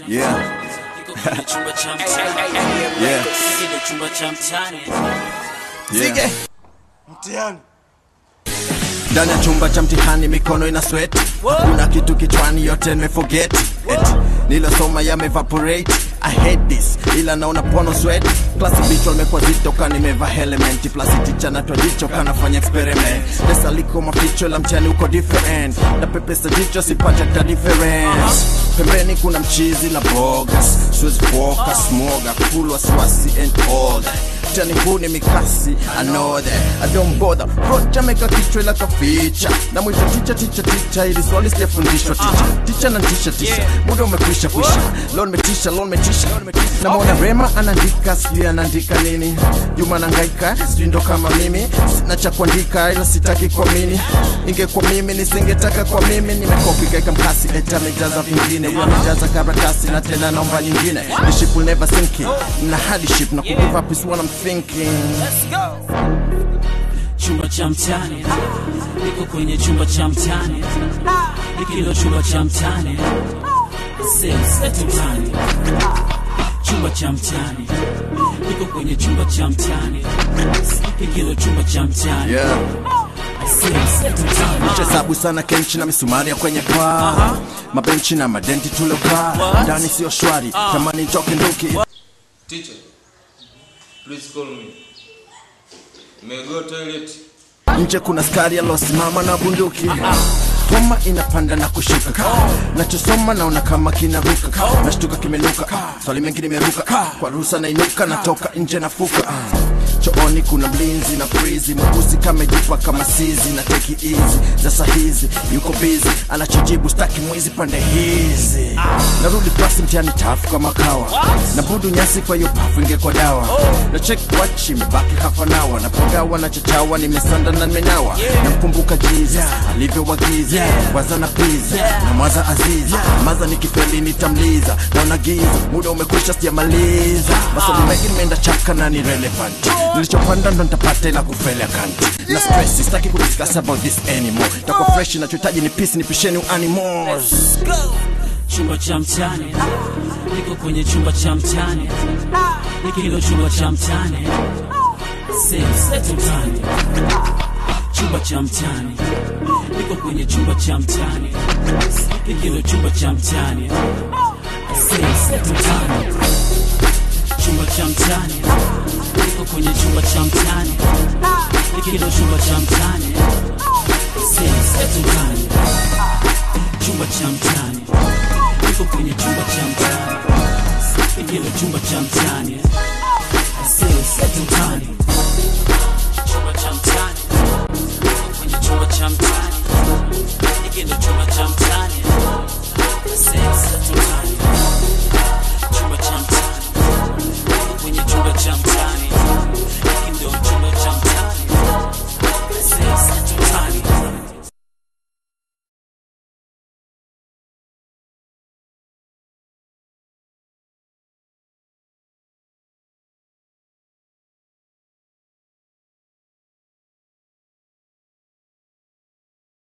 Yeah. Niko kwenye chumba cha mtani. Yeah. Hiki ndo chumba cha mtani. Yeah. Mtihani. ndani ya chumba cha mtihani mikono ina sweat hakuna kitu kichwani yote nimeforget it nilosoma yamevaporate I hate this ila naona pono sweat klasi bichwa limekuwa zito ka nimeva elementi plasi ticha natwa jicho kanafanya experiment pesa liko maficho la mtihani uko different na pepesa jicho sipata ta difference pembeni kuna mchizi na bogas siwezi focus moga full wasiwasi and all that mtihani huu ni mikasi I know that I don't bother Rocha meka kichwa ila kaficha na mwita ticha ticha ticha ili swali sijafundishwa ticha ticha na tisha tisha muda umekwisha kwisha leo nimetisha leo nimetisha namwona Rema anaandika sijui anaandika nini Juma nangaika sijui ndo kama mimi sina cha kuandika ila sitaki kuamini ingekuwa mimi nisingetaka kwa mimi nimekopi kaika mkasi eta amejaza vingine huyo amejaza karatasi na tena naomba nyingine the ship will never sink in na hadi ship na kugive up is what I'm thinking Chumba cha mtani. Niko kwenye chumba cha mtani. Hiki ndo chumba cha mtani. Setu mtani. Chumba cha mtani. Niko kwenye chumba cha mtani. Hiki ndo chumba cha mtani. yeah Setu mtani. chesabu sana kenchi na misumari ya kwenye paa mabenchi na madenti tuliokaa ndani sio shwari tamani toke nduki Teacher, please call me. May I go toilet? nje kuna skari alosimama na bunduki homa inapanda na kushuka nachosoma naona kama kinaruka nashtuka kimenuka swali mengi nimeruka kwa ruhusa nainuka natoka nje nafuka chooni kuna mlinzi na frizi mweusi kamejipa kama sizi na teki hizi za sahizi yuko bizi anachojibu staki mwizi pande hizi narudi klasi mtiani tafu kama kawa na budu nyasi kwa hiyo pafu ingekwa dawa na check watch imebaki hafanawa napagawa na chachawa nimesanda na nimenawa namkumbuka jiza alivyowagiza waza na piza na mwaza aziza maza nikifeli nitamliza naona giza muda umekwisha sijamaliza maswali mengi nimeenda chaka na ni relevant nilichopanda ndo nitapata ila kufeli akanti na stress sitaki kudiscuss about this anymore takuwa fresh nachohitaji ni peace nipisheni animals chumba cha mtani niko kwenye chumba cha mtani hiki ndo chumba cha mtani setu mtani chumba cha mtani niko kwenye chumba cha mtani hiki ndo chumba cha mtani setu mtani chumba cha mtani niko kwenye chumba cha mtani hiki ndo chumba cha mtani setu mtani chumba cha mtani niko kwenye chumba cha mtani hiki ndo chumba cha mtani